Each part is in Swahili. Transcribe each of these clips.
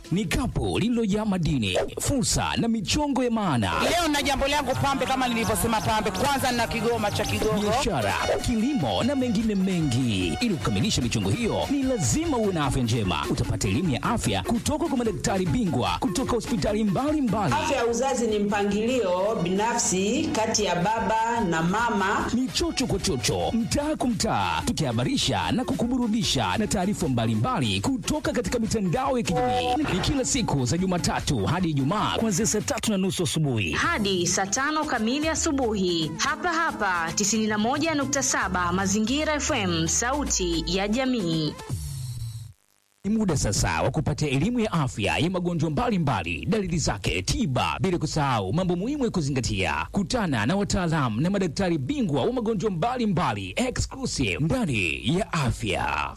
ni kapu lililojaa madini, fursa na michongo ya maana, Leo na jambo langu pambe, kama nilivyosema pambe, kwanza na kigoma cha Kigogo. biashara, kilimo na mengine mengi. Ili kukamilisha michongo hiyo, ni lazima uwe na afya njema. Utapata elimu ya afya kutoka kwa madaktari bingwa kutoka hospitali mbalimbali. Afya ya uzazi ni mpangilio binafsi kati ya baba na mama. ni chocho kwa chocho, mtaa kwa mtaa, tukihabarisha na kukuburudisha na taarifa mbalimbali kutoka katika mitandao ya kijamii. Ni kila siku za Jumatatu hadi Ijumaa kuanzia saa tatu na nusu asubuhi. hadi saa tano kamili asubuhi hapa hapa 91.7 Mazingira FM, sauti ya jamii. Ni muda sasa wa kupata elimu ya afya ya magonjwa mbalimbali, dalili zake, tiba, bila kusahau mambo muhimu ya kuzingatia. Kutana na wataalamu na madaktari bingwa wa magonjwa mbalimbali, exclusive ndani ya afya.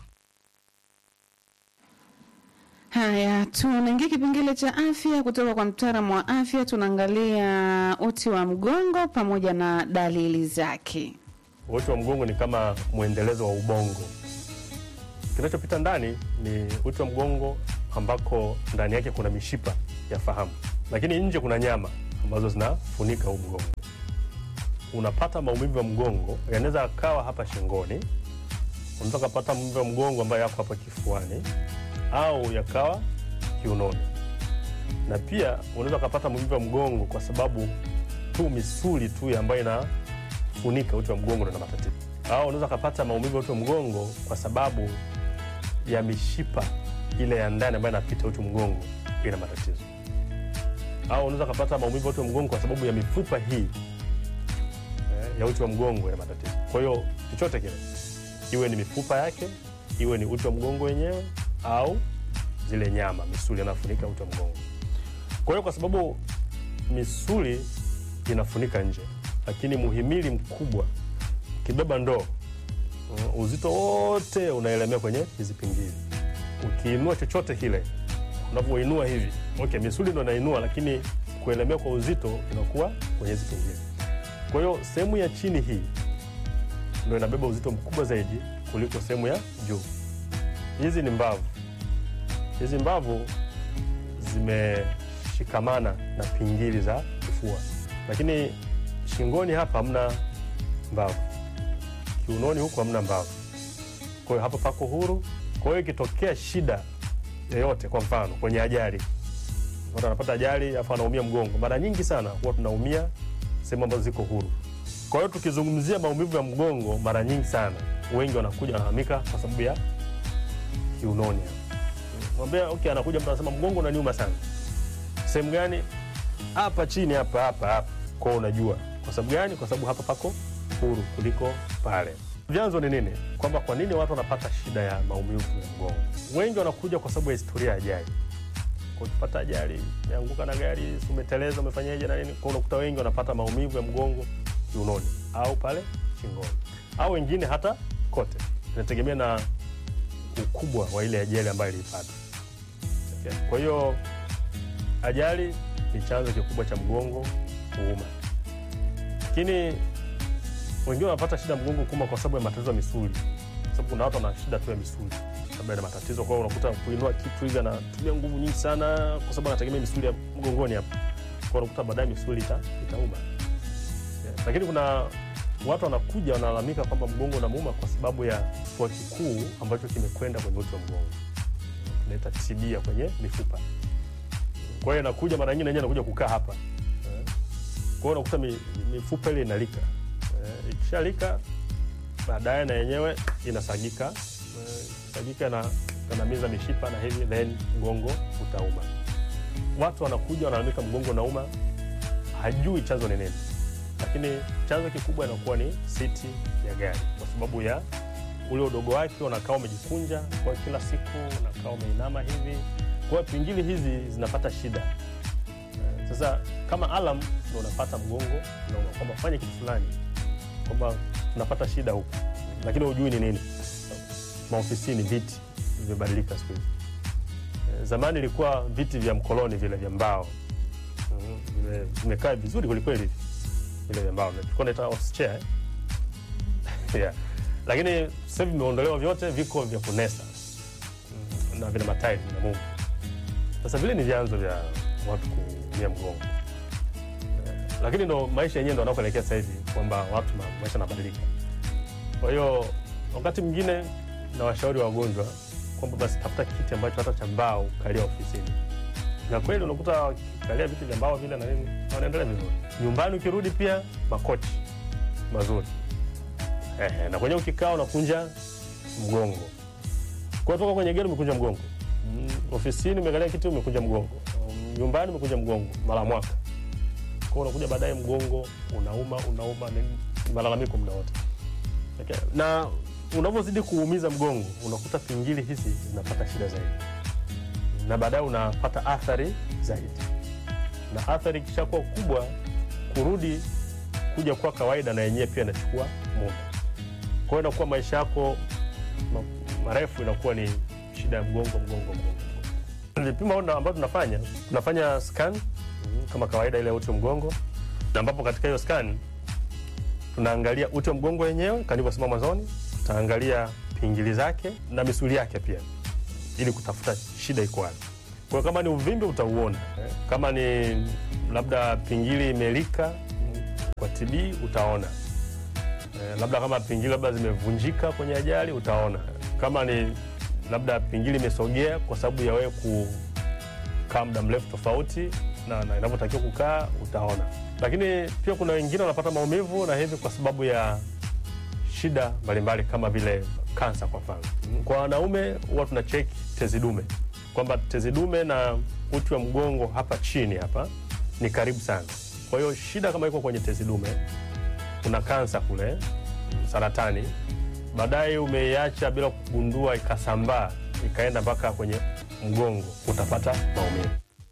Haya, tunaingia kipengele cha afya kutoka kwa mtaalamu wa afya. Tunaangalia uti wa mgongo pamoja na dalili zake. Uti wa mgongo ni kama mwendelezo wa ubongo. Kinachopita ndani ni uti wa mgongo ambako ndani yake kuna mishipa ya fahamu, lakini nje kuna nyama ambazo zinafunika huu mgongo. Unapata maumivu ya mgongo, yanaweza yakawa hapa shingoni, unaweza ukapata maumivu ya mgongo ambayo yako hapa kifuani, au yakawa kiunoni, na pia unaweza ukapata maumivu ya mgongo kwa sababu tu misuli tu ambayo inafunika uti wa mgongo ndio ina matatizo, au unaweza ukapata maumivu ya uti wa mgongo kwa sababu ya mishipa ile ya ndani ambayo inapita uti wa mgongo ina matatizo, au unaweza ukapata maumivu ya uti wa mgongo kwa sababu ya mifupa hii eh, ya uti wa mgongo ina matatizo. Kwa hiyo chochote kile, iwe ni mifupa yake, iwe ni uti wa mgongo wenyewe, au zile nyama, misuli inafunika uti wa mgongo. Kwa hiyo kwa sababu misuli inafunika nje, lakini muhimili mkubwa ukibeba ndoo uh, uzito wote unaelemea kwenye hizi pingili. Ukiinua chochote kile, unavyoinua hivi, okay, misuli ndo inainua, lakini kuelemea kwa uzito inakuwa kwenye hizi pingili. Kwa hiyo sehemu ya chini hii ndo inabeba uzito mkubwa zaidi kuliko sehemu ya juu. Hizi ni mbavu. Hizi mbavu zimeshikamana na pingili za kifua, lakini shingoni hapa hamna mbavu, kiunoni huku hamna mbavu. Kwa hiyo hapa pako huru. Kwa hiyo ikitokea shida yoyote, kwa mfano kwenye ajali, watu anapata ajali afu anaumia mgongo, mara nyingi sana huwa tunaumia sehemu ambazo ziko huru. Kwa hiyo tukizungumzia maumivu ya mgongo, mara nyingi sana wengi wanakuja wanahamika kwa sababu ya kiunoni hapa. Mwambia okay, anakuja mtu anasema mgongo unaniuma sana. Sehemu gani? Hapa chini hapa hapa hapa. Kwa hiyo unajua. Kwa sababu gani? Kwa sababu hapa pako huru kuliko pale. Vyanzo ni nini? Kwamba kwa nini watu wanapata shida ya maumivu ya mgongo? Wengi wanakuja kwa sababu ya historia ya ajali. Kwa ukipata ajali, umeanguka na gari, si umeteleza, umefanyaje na nini? Kwa unakuta wengi wanapata maumivu ya mgongo kiunoni au pale shingoni. Au wengine hata kote. Inategemea na ukubwa wa ile ajali ambayo ilipata. Okay. Kwa hiyo ajali ni chanzo kikubwa cha mgongo kuuma, lakini wengine wanapata shida ya mgongo kuuma kwa sababu ya matatizo ya misuli, kwa sababu kuna watu wana shida tu ya misuli labda ina matatizo. Kwa hiyo unakuta kuinua kitu hivi anatumia nguvu nyingi sana, kwa sababu anategemea misuli ya mgongoni hapa, kwa hiyo unakuta baadaye misuli ita, itauma. Yeah. Lakini kuna watu wanakuja wanalalamika kwamba mgongo unamuuma kwa sababu ya kifua kikuu ambacho kimekwenda kwenye uti wa mgongo, tunaita tibia kwenye mifupa. Kwa hiyo inakuja mara nyingine yenyewe inakuja kukaa hapa, Eh, kwa hiyo unakuta mi- mifupa ile inalika, Eh, ikishalika baadaye na yenyewe inasagika, Eh, ikisagika na kanamiza mishipa na hivi, then mgongo utauma. Watu wanakuja wanalalamika mgongo unauma, hajui chanzo ni nini lakini chanzo kikubwa inakuwa ni siti ya gari, kwa sababu ya ule udogo wake, unakaa umejikunja kwa kila siku, unakaa umeinama hivi, kwa hiyo pingili hizi zinapata shida. Eh, Sasa kama alam ndo unapata mgongo unauma, kwamba fanya kitu fulani, kwamba unapata shida huku, lakini hujui ni nini. Maofisini viti vimebadilika siku hizi. Eh, Zamani ilikuwa viti vya mkoloni vile vya mbao, Mm, vime- vimekaa vizuri kwelikweli vile vya mbao tulikuwa naita office chair eh? yeah. Lakini sasa hivi vimeondolewa vyote, viko vya kunesa Mm, na vina matairi vina Mungu. Sasa vile ni vyanzo vya watu kuumia mgongo Eh, lakini ndo maisha yenyewe ndo anakoelekea sasa hivi kwamba watu ma, maisha yanabadilika. Kwa hiyo wakati mwingine na washauri wa wagonjwa kwamba basi tafuta kiti ambacho hata cha mbao kalia ofisini, na kweli unakuta wakikalia viti vya mbao vile na nini wanaendelea vizuri. Nyumbani ukirudi pia makochi mazuri Ehe, na kwenye ukikaa unakunja mgongo kwa toka kwenye gari umekunja mgongo mm, ofisini umekalia kiti umekunja mgongo um, nyumbani umekunja mgongo mara mwaka kwa unakuja baadaye mgongo unauma unauma ni malalamiko muda wote okay. na unavyozidi kuumiza mgongo unakuta pingili hizi zinapata shida zaidi na baadaye unapata athari zaidi na athari ikishakuwa kubwa kurudi kuja kuwa kawaida na yenyewe pia inachukua muda kwa hiyo inakuwa maisha yako ma- marefu inakuwa ni shida ya mgongo mgongo mgongo vipimo ambavyo tunafanya tunafanya scan mm, kama kawaida ile ya uti wa mgongo na ambapo katika hiyo scan tunaangalia uti wa mgongo wenyewe kama nilivyosema mwanzoni tutaangalia pingili zake na misuli yake pia ili kutafuta shida iko wapi kwa hiyo kama ni uvimbe utauona eh, kama ni labda pingili imelika mm, kwa TB utaona Eh, labda kama pingili labda zimevunjika kwenye ajali utaona kama ni labda pingili imesogea kwa sababu ya wewe kukaa muda mrefu tofauti na, na inavyotakiwa kukaa utaona lakini pia kuna wengine wanapata maumivu na hivi kwa sababu ya shida mbalimbali kama vile kansa kwa mfano Mm, kwa wanaume huwa tuna cheki tezi dume kwamba tezi dume na uti wa mgongo hapa chini hapa ni karibu sana kwa hiyo shida kama iko kwenye tezi dume kuna kansa kule saratani baadaye umeiacha bila kugundua ikasambaa ikaenda mpaka kwenye mgongo utapata maumivu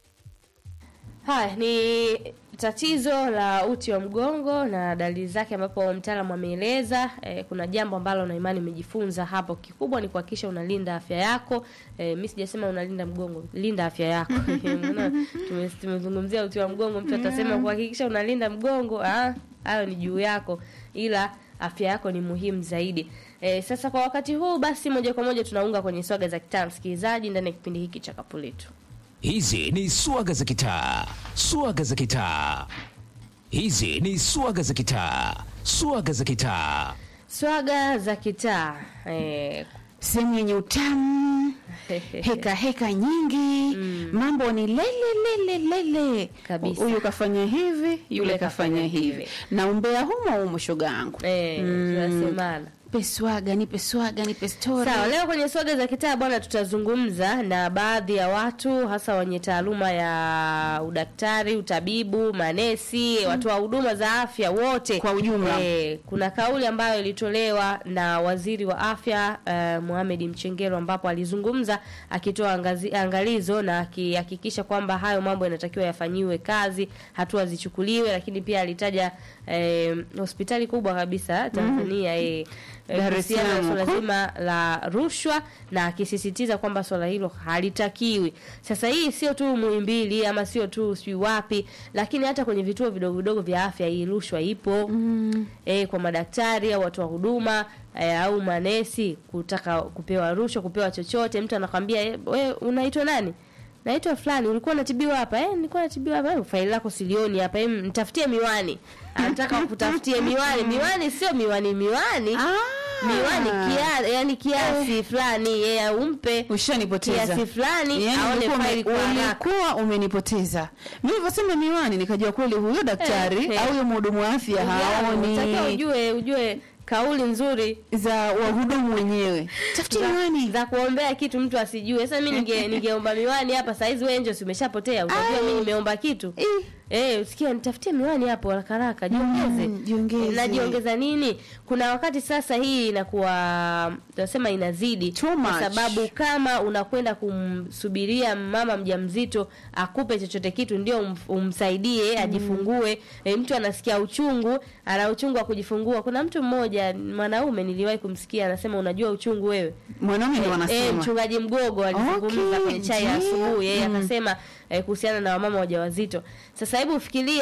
Haya ni tatizo la uti wa mgongo na dalili zake, ambapo mtaalamu ameeleza. Eh, kuna jambo ambalo na imani umejifunza hapo. Kikubwa ni kuhakikisha unalinda afya yako. Eh, mimi sijasema unalinda mgongo, linda afya yako. Unaona, tume- tumezungumzia uti wa mgongo, mtu atasema kuhakikisha unalinda mgongo, ah, hayo ni juu yako, ila afya yako ni muhimu zaidi. Eh, sasa kwa wakati huu basi, moja kwa moja tunaunga kwenye swaga za kitaa, msikilizaji, ndani ya kipindi hiki cha Kapuletu. Hizi ni swaga za kitaa, swaga za kitaa. Hizi ni swaga za kitaa, swaga za kitaa. Swaga za kitaa eh, sehemu yenye utamu heka heka nyingi mambo ni lele lele lele Kabisa. huyu kafanya hivi yule kafanya hivi na umbea humo humo shoga yangu eh, tunasemana nipe swaga nipe swaga nipe stori Sawa, leo kwenye swaga za kitaa bwana, tutazungumza na baadhi ya watu hasa wenye taaluma ya udaktari, utabibu, manesi, watu wa huduma za afya wote Kwa ujumla. Eh, kuna kauli ambayo ilitolewa na waziri wa afya uh, Mohamed Mchengero ambapo alizungumza akitoa angazi, angalizo na akihakikisha kwamba hayo mambo yanatakiwa yafanyiwe kazi, hatua zichukuliwe, lakini pia alitaja eh, hospitali kubwa kabisa Tanzania eh, Dar es kuhusiana na Salaam swala huko. zima la rushwa na akisisitiza kwamba swala hilo halitakiwi. Sasa hii sio tu Muhimbili ama sio tu sijui wapi, lakini hata kwenye vituo vidogo vidogo vya afya hii rushwa ipo mm. E, kwa madaktari au watu wa huduma e, au manesi kutaka kupewa rushwa, kupewa chochote. Mtu anakwambia e, we unaitwa nani? Naitwa fulani, ulikuwa unatibiwa hapa? Eh, nilikuwa natibiwa hapa. Eh, faili lako silioni hapa. Eh, nitafutie miwani. Anataka kutafutie miwani. Miwani sio miwani miwani miwani kia, yani kiasi fulani yeye umpe ushanipoteza kiasi fulani Yaani aone ulikuwa faili ume- kwa haraka. ulikuwa umenipoteza mi nilivyosema miwani nikajua kweli huyo daktari Eh, eh. au huyo mhudumu wa afya Unatakiwa haoni ujue ujue kauli nzuri za wahudumu wenyewe tafuti miwani za kuombea kitu mtu asijue. Sasa mimi ninge ningeomba miwani hapa saa hizi wewe ndio si umeshapotea. Utajua Ai. mimi nimeomba kitu. Ih. Eh, usikia nitafutie miwani hapo haraka haraka. Jiongeze. Mm, jiongeze. Najiongeza nini? Kuna wakati sasa hii inakuwa tunasema inazidi Too kwa much. sababu kama unakwenda kumsubiria mama mjamzito akupe chochote kitu ndio um, umsaidie ajifungue. E, mtu anasikia uchungu, ana uchungu wa kujifungua. Kuna mtu mmoja mwanaume niliwahi kumsikia anasema unajua uchungu wewe. mwanaume ndo Eh, wanasema mchungaji Mgogo alizungumza Okay, kwenye chai ya ndio. asubuhi, yeye Mm. akasema eh, kuhusiana na wamama wajawazito. Sasa hebu fikiria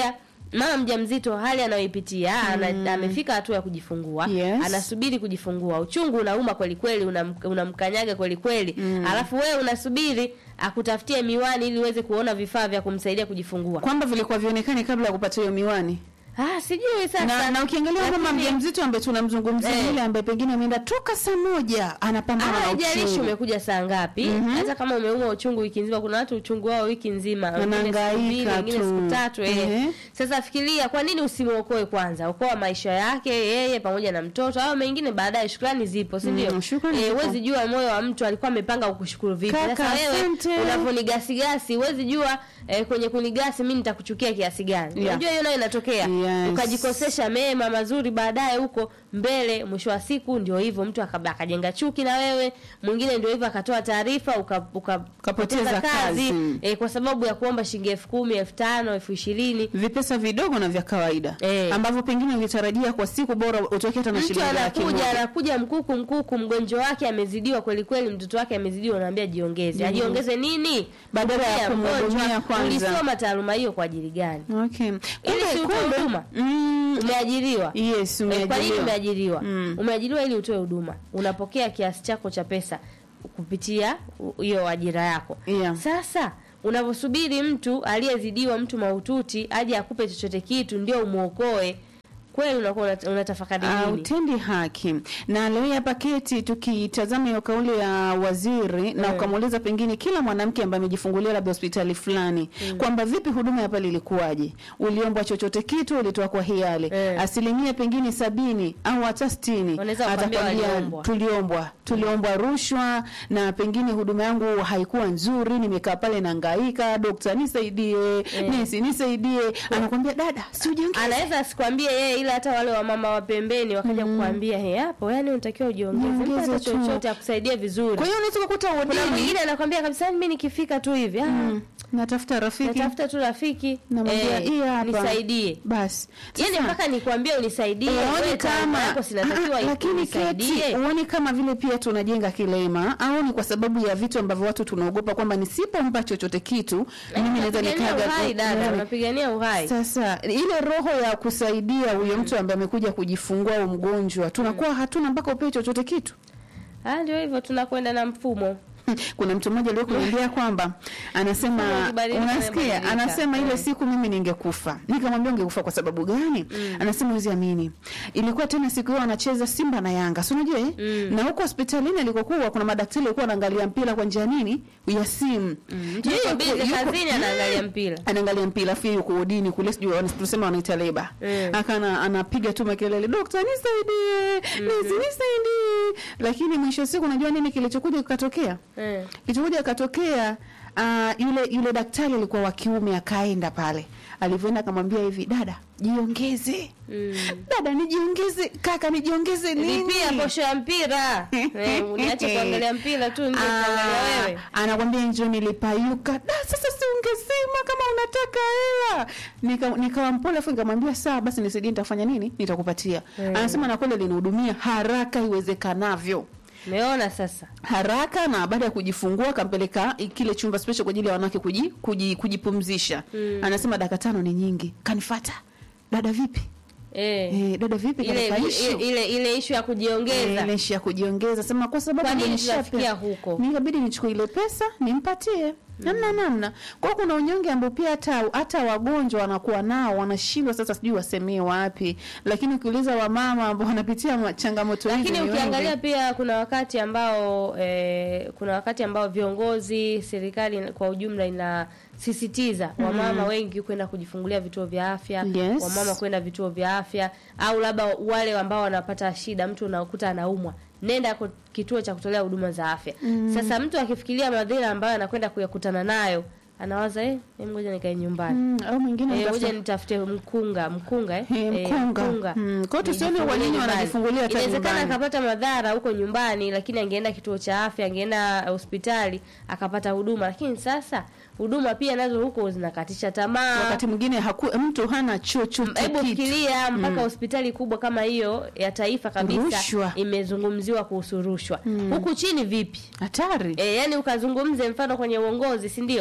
mama mjamzito hali anayoipitia ana, amefika hatua ya kujifungua Yes. anasubiri kujifungua uchungu unauma kweli kweli unam- unamkanyaga kweli kweli alafu wewe unasubiri akutafutie miwani ili uweze kuona vifaa vya kumsaidia kujifungua kwamba vilikuwa vionekani kabla ya kupata hiyo miwani ah sijui sasa na, na ukiangalia mama Lakini- mjamzito ambaye tunamzungumzia Eh. yule ambaye pengine ameenda toka saa moja anapambana na haijalishi uchungu umekuja saa ngapi hata kama umeumwa uchungu wiki nzima kuna watu uchungu wao wiki nzima wengine siku Wanahangaika mbili, wengine tu. siku tatu eh. Ehe. sasa fikiria kwa nini usimwokoe kwanza okoa maisha yake yeye pamoja na mtoto au mengine baadaye shukrani zipo si ndio Mm, shukrani eh, zipo. huwezi jua moyo wa mtu alikuwa amepanga kukushukuru vipi Kaka, sasa wewe asante. unavyonigasigasi huwezi jua eh, kwenye kunigasi mi nitakuchukia kiasi gani Yeah. unajua hiyo nayo inatokea Yes. ukajikosesha mema mazuri baadaye huko mbele mwisho wa siku ndio hivyo mtu akaba- akajenga chuki na wewe mwingine ndio hivyo akatoa taarifa uka- uka- Ukapoteza ukapoteza kazi. eh, kwa sababu ya kuomba shilingi elfu kumi elfu tano elfu ishirini vipesa vidogo na vya kawaida Eh. ambavyo pengine ungetarajia kwa siku bora utoke hata na mtu shilingi laki anakuja moja anakuja mkuku mkuku mgonjwa wake amezidiwa kweli kweli mtoto wake amezidiwa unaambia jiongeze ajiongeze nini Badala ya Pia kumhudumia mgonjwa, kwanza. ulisoma taaluma hiyo kwa ajili gani okay. ili Kumbe- si utoe kumbe- huduma mm, umeajiriwa yes Eh, kwa nini umeajiriwa umeajiriwa Mm. umeajiriwa ili utoe huduma unapokea kiasi chako cha pesa kupitia u- hiyo ajira yako Yeah. sasa unavyosubiri mtu aliyezidiwa mtu mahututi aje akupe chochote kitu ndio umwokoe kweli unakuwa unat- unatafakari Uh, nini utendi haki na leo hapa keti tukitazama hiyo kauli ya waziri na Mm. ukamuuliza pengine kila mwanamke ambaye amejifungulia labda hospitali fulani kwamba vipi huduma ya pale ilikuwaje uliombwa chochote kitu ulitoa kwa hiari Mm. asilimia pengine sabini au hata sitini Wanaweza kukwambia atakwambia waliombwa. tuliombwa tuliombwa rushwa na pengine huduma yangu haikuwa nzuri nimekaa pale nangaika dokta nisaidie nesi nisaidie anakwambia dada si ujiongeze anaweza asikwambie yeye ila hata wale wamama wa pembeni wakaja kukwambia he hapo yani unatakiwa ujiongeze mpa Jiongeze hata tu. chochote akusaidie vizuri kwa hiyo unaweza kukuta kuna wodini mwingine anakwambia kabisa mimi nikifika tu hivi ah, natafuta rafiki natafuta tu rafiki namwambia eh, hii hapa nisaidie basi yani Sasa, mpaka nikwambie unisaidie uone wewe kama taarifa yako sinatakiwa Ah, lakini keti unisaidie uone kama vile pia tunajenga kilema au ni kwa sababu ya vitu ambavyo watu tunaogopa kwamba nisipompa chochote kitu mimi naweza Unapigania nikaga uhai dada Yaani, unapigania uhai sasa ile roho ya kusaidia huyo mtu ambaye amekuja kujifungua au mgonjwa tunakuwa hatuna mpaka upewe chochote kitu ah ndio hivyo tunakwenda na mfumo kuna mtu mmoja aliyokuniambia kwamba anasema Kama ukibadilika, unasikia umebadilika. anasema ile Mm. siku mimi ningekufa nikamwambia ungekufa kwa sababu gani anasema uzi amini ilikuwa tena siku hiyo anacheza simba na yanga si unajua eh? na huko hospitalini alikokuwa kuna madaktari walikuwa wanaangalia mpira kwa njia nini ya simu mtu yuko busy kazini anaangalia mpira anaangalia mpira afi yuko udini kule sijui wana- tunasema wanaita leba Mm. akana anapiga tu makelele dokta nisaidie nisi nisaidie lakini mwisho wa siku unajua nini kilichokuja kikatokea eh. kilichokuja katokea uh, yule yule daktari alikuwa wa kiume akaenda pale alivyoenda akamwambia hivi dada jiongeze mm. dada nijiongeze kaka nijiongeze nini lipia posho ya mpira eh, uniache kuangalia mpira tu nje Ah, kuangalia wewe anakwambia njo nilipayuka da sasa si ungesema kama unataka hela Nika- nikawa mpole afu nikamwambia sawa basi nisaidie nitafanya nini nitakupatia anasema na kweli alinihudumia haraka iwezekanavyo umeona sasa haraka na baada ya kujifungua akampeleka kile chumba special kwa ajili ya wanawake kuji, kuji, kujipumzisha mm. anasema dakika tano ni nyingi kanifata dada vipi eh. eh, dada vipi ile katika issue? ile ile, ile ishu ya kujiongeza ile ishi ya kujiongeza sema kwa sababu Kwa nini amenishape- tunafikia huko? nikabidi nichukue ile pesa nimpatie namna namna kwa hiyo kuna unyonge ambao pia hata hata wagonjwa wanakuwa nao wanashindwa sasa sijui wasemee wapi lakini ukiuliza wamama ambao wanapitia ma- changamoto hizi lakini ni ukiangalia wengi. pia kuna wakati ambao eh, kuna wakati ambao viongozi serikali kwa ujumla inasisitiza wamama wengi kwenda kujifungulia vituo vya afya Yes. wamama kwenda vituo vya afya au labda wale ambao wanapata shida mtu unakuta anaumwa nenda ku- kituo cha kutolea huduma za afya sasa mtu akifikiria madhira ambayo anakwenda kuyakutana nayo anawaza eh, em, ngoja nikae nyumbani Mm, au mwingine Eh, anatafuta- ngoja nitafute mkunga mkunga eh? Eh, Eh, mkunga. Mm, kwa hiyo tusione Nijifungulie kwa nini nyumbani. wanajifungulia hata Inawezekana nyumbani. akapata madhara huko nyumbani, lakini angeenda kituo cha afya, angeenda eh, hospitali akapata huduma. Lakini sasa huduma pia nazo huko zinakatisha tamaa. wakati mwingine haku, mtu hana chochote Hebu kitu. fikiria mpaka hospitali kubwa kama hiyo ya taifa kabisa Rushwa. imezungumziwa kuhusu rushwa. Huku chini vipi? hatari E, yani ukazungumze mfano kwenye uongozi si ndio?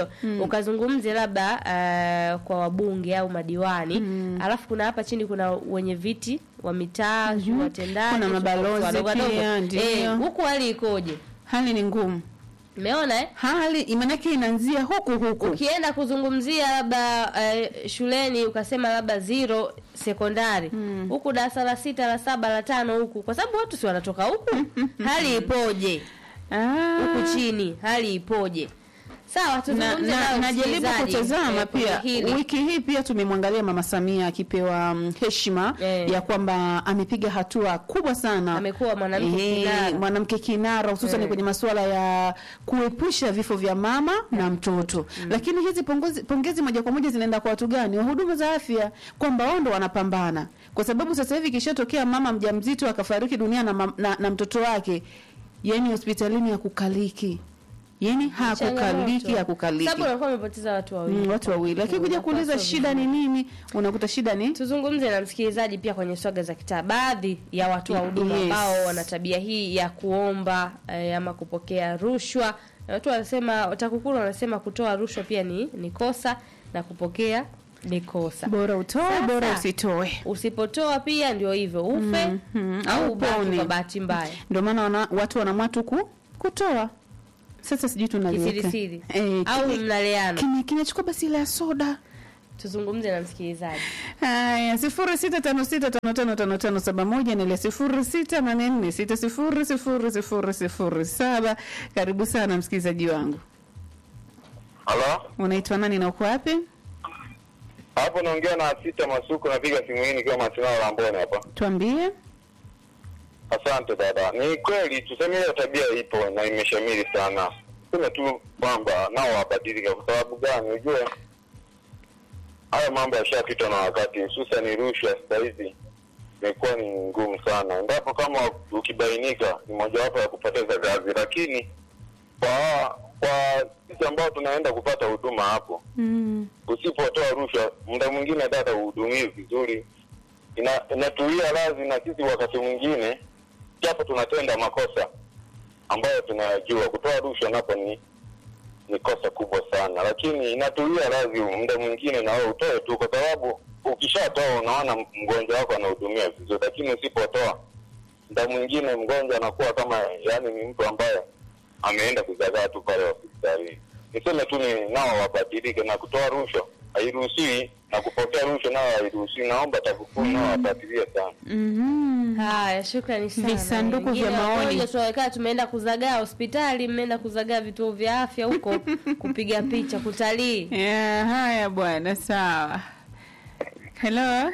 ukazungumze labda uh, kwa wabunge au madiwani alafu kuna hapa chini kuna wenye viti wa mitaa mm watendaji Kuna sijui mabalozi wadogo wadogo. pia, ndio. Eh, huku hali ikoje hali ni ngumu umeona eh? hali maanake inaanzia huku huku ukienda kuzungumzia labda uh, shuleni ukasema labda zero sekondari huku darasa la sita la saba la tano huku kwa sababu watu si wanatoka huku hali ipoje Ah. huku chini hali ipoje sawa na, tuzungumze na, nao najaribu msikilizaji, kutazama eh, kwenye pia hili. wiki hii pia tumemwangalia mama Samia akipewa mm, heshima Eh. ya kwamba amepiga hatua kubwa sana Amekuwa mwanamke Eh, kinara. mwanamke kinara hususan Eh. kwenye masuala ya kuepusha vifo vya mama na mtoto lakini hizi pongezi, pongezi moja kwa moja zinaenda kwa watu gani wahudumu za afya kwamba wao ndo wanapambana kwa sababu sasa hivi ikishatokea mama mjamzito akafariki dunia na, mam- na, na mtoto wake yani hospitalini hakukaliki yani hakukaliki Changamoto. hakukaliki sababu unakuwa umepoteza watu wawili Mm, watu wawili lakini kuja Unakuwa kuuliza sio shida ni nini unakuta shida ni tuzungumze na msikilizaji pia kwenye swaga za kitaa baadhi ya watu wa huduma Yes. ambao wana tabia hii ya kuomba eh, ama kupokea rushwa na watu wanasema TAKUKURU wanasema kutoa rushwa pia ni, ni kosa na kupokea ni kosa bora utoe Sasa, bora usitoe usipotoa pia ndio hivyo ufe Mhm. au Au ubaki upone. kwa bahati mbaya ndio maana wana, watu wanamwa tu ku, kutoa sasa sijui tunaliweka kisirisiri eh, au kime- mnaleana kime- kinachukua basi ile ya soda tuzungumze na msikilizaji haya sifuri sita tano sita tano tano tano tano saba moja na ile sifuri sita nane nne sita sifuri sifuri sifuri sifuri saba karibu sana msikilizaji wangu Halo, unaitwa nani na uko wapi hapo naongea na Sita Masuku, napiga simu hii nikiwa Masinao Lamboni hapa. tuambie Asante dada. Ni kweli tuseme hiyo tabia ipo na imeshamiri sana, sema tu kwamba nao wabadilike. Kwa sababu gani? Ujue haya mambo yashapitwa na wakati, hususan rushwa sasa hivi imekuwa ni ngumu sana, endapo kama ukibainika ni mojawapo ya kupoteza kazi, lakini kwa kwa sisi ambao tunaenda kupata huduma hapo mm. usipotoa rushwa, muda mwingine dada uhudumii vizuri, ina, inatuia radhi na sisi wakati mwingine, japo tunatenda makosa ambayo tunayajua. Kutoa rushwa napo ni ni kosa kubwa sana, lakini inatuia radhi muda mwingine na wewe utoe tu, kwa sababu ukishatoa unaona mgonjwa wako anahudumia vizuri, lakini usipotoa muda mwingine mgonjwa anakuwa kama yani ni mtu ambaye ameenda kuzagaa tu pale hospitalini. Niseme tu ni nao wabadilike, na kutoa rushwa hairuhusiwi na kupokea rushwa nao hairuhusiwi. Naomba TAKUKURU nao wabadilie sana. mm-hmm. haya shukrani sana Visanduku Wengine vya maoni. wagonjwa tunawekaa tumeenda kuzagaa hospitali mmeenda kuzagaa vituo vya afya huko kupiga picha kutalii yeah, haya bwana sawa helo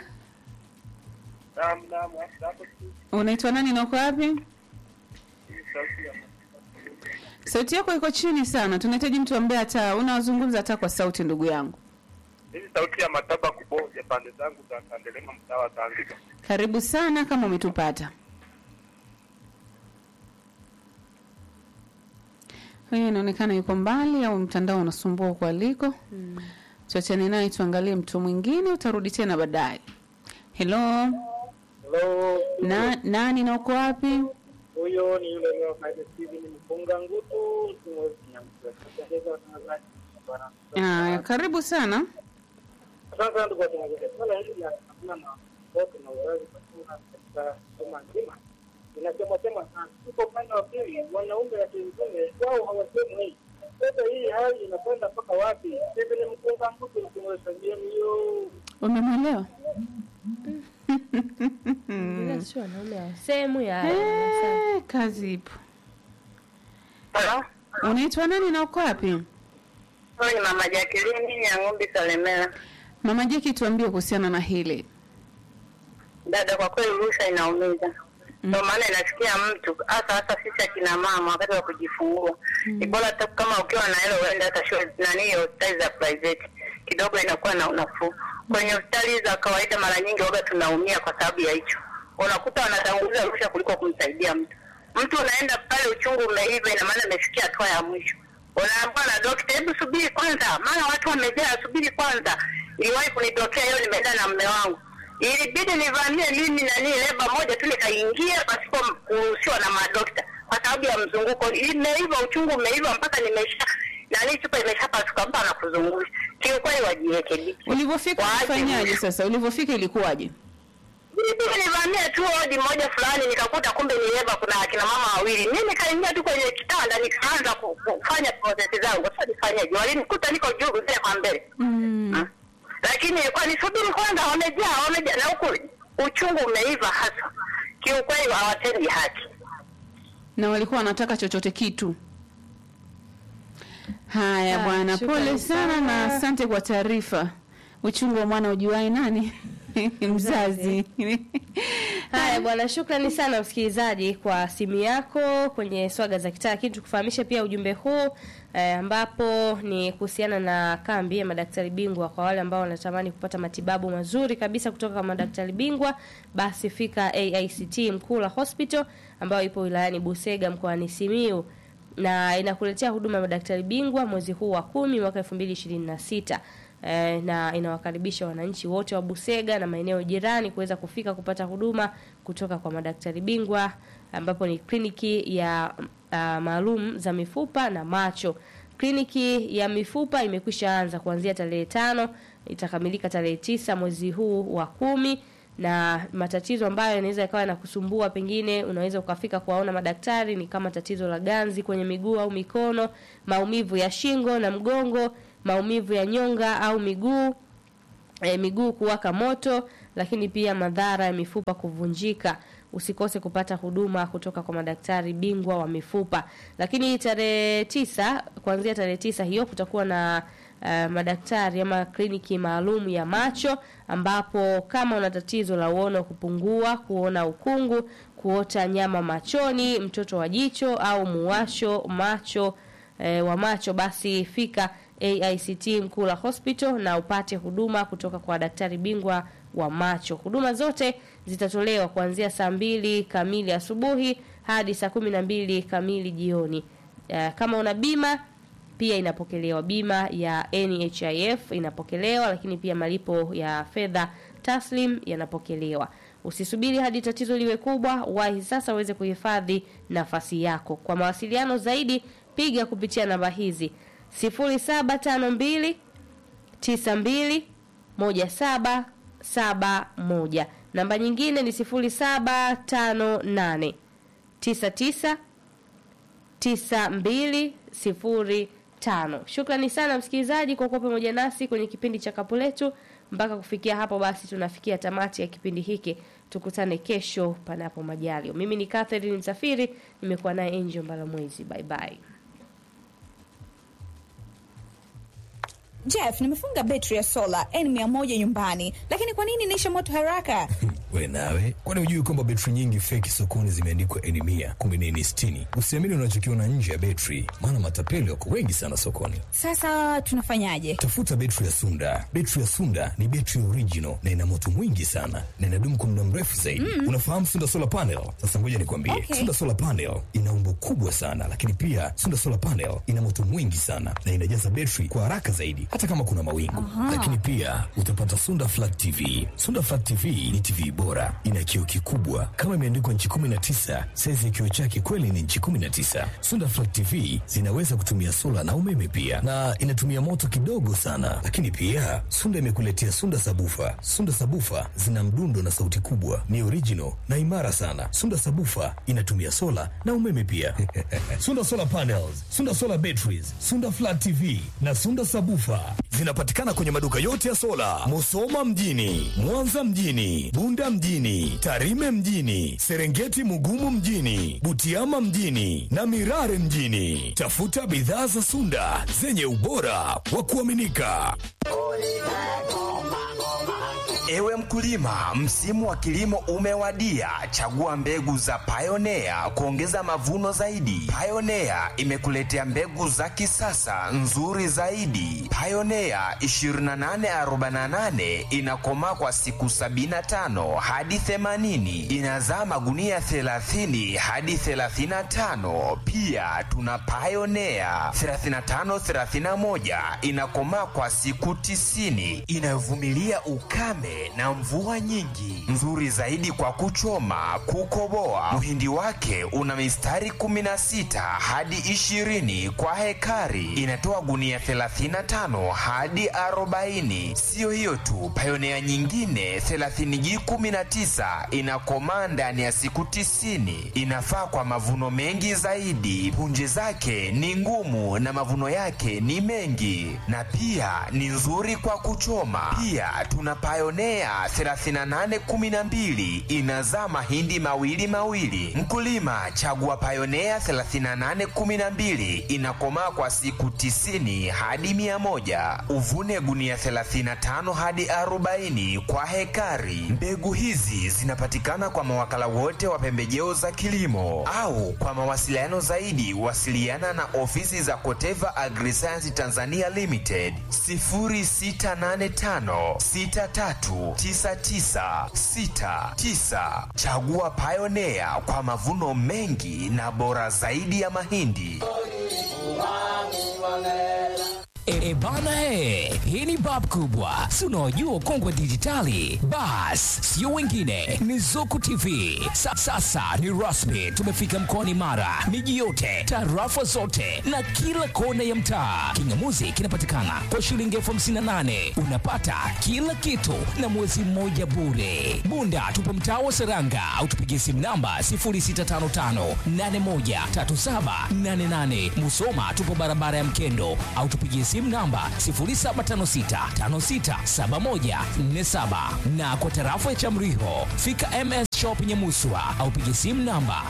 unaitwa nani na uko wapi sauti yako iko chini sana tunahitaji mtu ambaye hata unazungumza hata kwa sauti ndugu yangu Hii sauti ya mataba kuboja pande zangu za Kandelema mtaa wa Zanzibar. karibu sana kama umetupata huyu inaonekana yuko mbali au mtandao unasumbua huko aliko mm. tuachane naye tuangalie mtu mwingine utarudi tena baadaye helo Hello, na, nani na uko wapi huyo ni yule leo Haile Steven mfunga ngutu mtumwezi Nyamsweta. watangazaji bwana. Aya, karibu sana Asante sana ndugu watangazaji. Swala hili la hakuna na wote na uzazi kwa katika soma nzima inasema sema sana. Tuko upande wa pili, wanaume wa kiume wao hawasemi hii. Sasa hii hali inakwenda mpaka wapi? Steven mfunga ngutu mtumwezi hiyo umemwelewa Ila sio wanaume hawasemu ya Eh, kazi ipo Halo, unaitwa nani na uko wapi huyu ni mama Jacqueline ya Ng'ombe Salemela. mama jeki tuambie kuhusiana na hili Dada, kwa kweli rushwa inaumiza, ndio maana inafikia mtu hasa hasa sisi akina mama wakati wa kujifungua ni bora hata kama ukiwa na hela uende hata shule nani hiyo hospitali za private kidogo inakuwa na unafuu. Kwenye hospitali za kawaida mara nyingi waga tunaumia kwa sababu ya hicho, unakuta wanatanguliza rushwa kuliko kumsaidia mtu. Mtu unaenda pale uchungu umeiva, ina maana imefikia hatua ya mwisho, unaambiwa na dokta, hebu subiri kwanza, maana watu wamejaa, subiri kwanza. Iliwahi kunitokea hiyo, nimeenda na mme wangu ilibidi nivamie mimi nani leba moja tu nikaingia pasipo kuruhusiwa na madokta kwa sababu ya mzunguko. Imeiva uchungu umeiva mpaka nimesha nani chupa imeshapasuka, mtu anakuja kuzungusha. Kiukweli wajirekebishe. Ulivyofika Waache ulifanyaje sasa? Ulivyofika ilikuwaje? Mimi nilivamia tu odi moja fulani nikakuta kumbe ni leva kuna akina mama wawili. Mimi nikaingia tu kwenye kitanda nikaanza ku- kufanya process zangu. Sasa nifanyaje? Walinikuta niko juu mbele kwa mbele. Mm. Lakini ilikuwa nisubiri kwanza wamejaa wamejaa na huku uchungu umeiva hasa. Kiukweli hawatendi haki. Na walikuwa wanataka chochote kitu. Haya Ah, bwana, shukrani pole sana na sana. asante kwa taarifa. Uchungu wa mwana ujuai nani? Mzazi. Haya bwana, shukrani sana msikilizaji kwa simu yako kwenye swaga za kitaa. Lakini tukufahamishe pia ujumbe huu eh, ambapo ni kuhusiana na kambi ya madaktari bingwa kwa wale ambao wanatamani kupata matibabu mazuri kabisa kutoka kwa madaktari bingwa, basi fika AICT Mkula Hospital ambayo ipo wilayani Busega mkoani Simiyu na inakuletea huduma ya madaktari bingwa mwezi huu wa kumi mwaka 2026 eh, na inawakaribisha wananchi wote wa Busega na maeneo jirani kuweza kufika kupata huduma kutoka kwa madaktari bingwa ambapo ni kliniki ya uh, maalum za mifupa na macho. Kliniki ya mifupa imekwisha anza kuanzia tarehe tano itakamilika tarehe tisa mwezi huu wa kumi na matatizo ambayo yanaweza yakawa yanakusumbua, pengine unaweza ukafika kuwaona madaktari, ni kama tatizo la ganzi kwenye miguu au mikono, maumivu ya shingo na mgongo, maumivu ya nyonga au miguu e, miguu kuwaka moto, lakini pia madhara ya mifupa kuvunjika. Usikose kupata huduma kutoka kwa madaktari bingwa wa mifupa. Lakini tarehe tisa, kuanzia tarehe tisa hiyo kutakuwa na uh, madaktari ama kliniki maalum ya macho, ambapo kama una tatizo la uono kupungua, kuona ukungu, kuota nyama machoni, mtoto wa jicho au muwasho macho e, wa macho, basi fika AICT Mkula Hospital na upate huduma kutoka kwa daktari bingwa wa macho. Huduma zote zitatolewa kuanzia saa mbili kamili asubuhi hadi saa kumi na mbili kamili jioni. Eh, Kama una bima pia inapokelewa, bima ya NHIF inapokelewa, lakini pia malipo ya fedha taslim yanapokelewa. Usisubiri hadi tatizo liwe kubwa, wahi sasa uweze kuhifadhi nafasi yako. Kwa mawasiliano zaidi, piga kupitia namba hizi 0752 92 1771. Namba nyingine ni 0758 99 9205. Shukrani sana msikilizaji kwa kuwa pamoja nasi kwenye kipindi cha Kapu Letu. Mpaka kufikia hapo basi tunafikia tamati ya kipindi hiki. Tukutane kesho panapo majalio. Mimi ni Catherine Msafiri, nimekuwa naye Angel Mbalamwezi. Bye bye. Jeff, nimefunga betri ya sola N100 nyumbani, lakini kwa nini inaisha moto haraka? We nawe, kwani hujui kwamba betri nyingi feki sokoni zimeandikwa N mia kumbe ni N sitini? Usiamini unachokiona nje ya betri, maana matapeli wako wengi sana sokoni. Sasa tunafanyaje? Tafuta betri ya Sunda. Betri ya Sunda ni betri original na ina moto mwingi sana na inadumu kwa muda mrefu zaidi. Mm. Unafahamu Sunda solar panel? Sasa ngoja nikwambie, Okay. Sunda solar panel ina umbo kubwa sana, lakini pia Sunda solar panel ina moto mwingi sana na inajaza betri kwa haraka zaidi, hata kama kuna mawingu. Aha. Lakini pia utapata Sunda flat TV. Sunda flat TV ni TV bora, ina kioo kikubwa kama imeandikwa nchi 19. Saizi ya kioo chake kweli ni nchi 19. Sunda flat TV zinaweza kutumia sola na umeme pia, na inatumia moto kidogo sana. Lakini pia Sunda imekuletea Sunda sabufa. Sunda sabufa zina mdundo na sauti kubwa, ni original na imara sana. Sunda sabufa inatumia sola na umeme pia. Sunda solar panels, Sunda solar batteries, Sunda flat TV na Sunda sabufa zinapatikana kwenye maduka yote ya sola, Musoma mjini, Mwanza mjini, Bunda mjini, Tarime mjini, Serengeti Mugumu mjini, Butiama mjini na Mirare mjini. Tafuta bidhaa za Sunda zenye ubora wa kuaminika. Ewe mkulima, msimu wa kilimo umewadia. Chagua mbegu za Pioneer kuongeza mavuno zaidi. Pioneer imekuletea mbegu za kisasa nzuri zaidi. Pioneer 2848 inakomaa kwa siku 75 hadi 80, inazaa magunia 30 hadi 35. Pia tuna Pioneer 3531 inakomaa kwa siku 90, inayovumilia ukame ukame na mvua nyingi, nzuri zaidi kwa kuchoma, kukoboa. Mhindi wake una mistari 16 hadi 20 kwa hekari, inatoa gunia 35 hadi 40. Siyo hiyo tu, Pioneer nyingine 30G19 inakomaa ndani ya siku 90, inafaa kwa mavuno mengi zaidi. Punje zake ni ngumu na mavuno yake ni mengi, na pia ni nzuri kwa kuchoma. Pia tuna Pioneer 3812 inazaa mahindi mawili mawili. Mkulima chagua Pioneer 3812 inakomaa kwa siku 90 hadi 100. Uvune gunia 35 hadi 40 kwa hekari. Mbegu hizi zinapatikana kwa mawakala wote wa pembejeo za kilimo au kwa mawasiliano zaidi wasiliana na ofisi za Koteva Agriscience Tanzania Limited 0685 6399 69. Chagua Pioneer kwa mavuno mengi na bora zaidi ya mahindi. E, e bana e, hii ni bab kubwa, si unaojua kongwe dijitali. Bas, sio wengine, ni Zuku TV. Sa, sasa ni rasmi, tumefika mkoani Mara, miji yote, tarafa zote na kila kona ya mtaa. Kingamuzi kinapatikana kwa shilingi elfu hamsini na nane unapata kila kitu na mwezi mmoja bure. Bunda tupo mtaa wa Seranga au tupigie simu namba 0655813788. Musoma tupo barabara ya Mkendo au tupigie simu namba 0756567147 na kwa tarafa ya Chamriho fika MS Shop Nyamuswa au pigie simu namba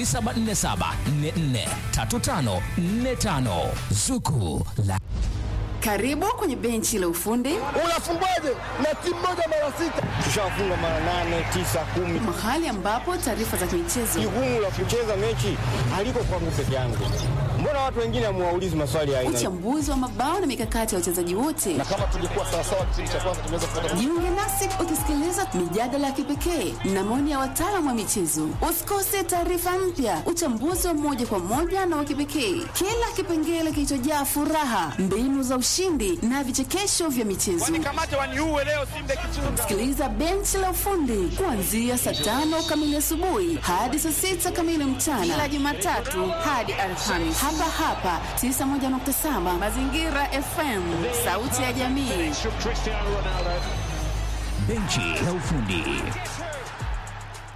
0747443545 Zuku la Karibu kwenye benchi la ufundi. Unafungwaje na timu moja mara sita? Tushafunga mara nane, tisa, kumi. Mahali ambapo taarifa za michezo. Jukumu la kucheza mechi haliko kwangu peke yangu. Mbona watu wengine hamuwaulizi maswali ya aina? Uchambuzi wa mabao na mikakati ya wachezaji wote. Na kama tungekuwa sawa sawa kipindi cha kwanza tungeweza kupata. Jiunge nasi ukisikiliza mijadala ya kipekee na maoni ya wataalamu wa michezo. Usikose taarifa mpya, uchambuzi wa moja kwa moja na wa kipekee, kila kipengele kilichojaa furaha, mbinu za ushindi na vichekesho vya michezo. Sikiliza benchi la ufundi kuanzia saa tano kamili asubuhi hadi saa sita kamili mchana, kila Jumatatu hadi Alhamisi, hapa hapa 91.7 Mazingira FM, sauti ya jamii. benchi la ufundi.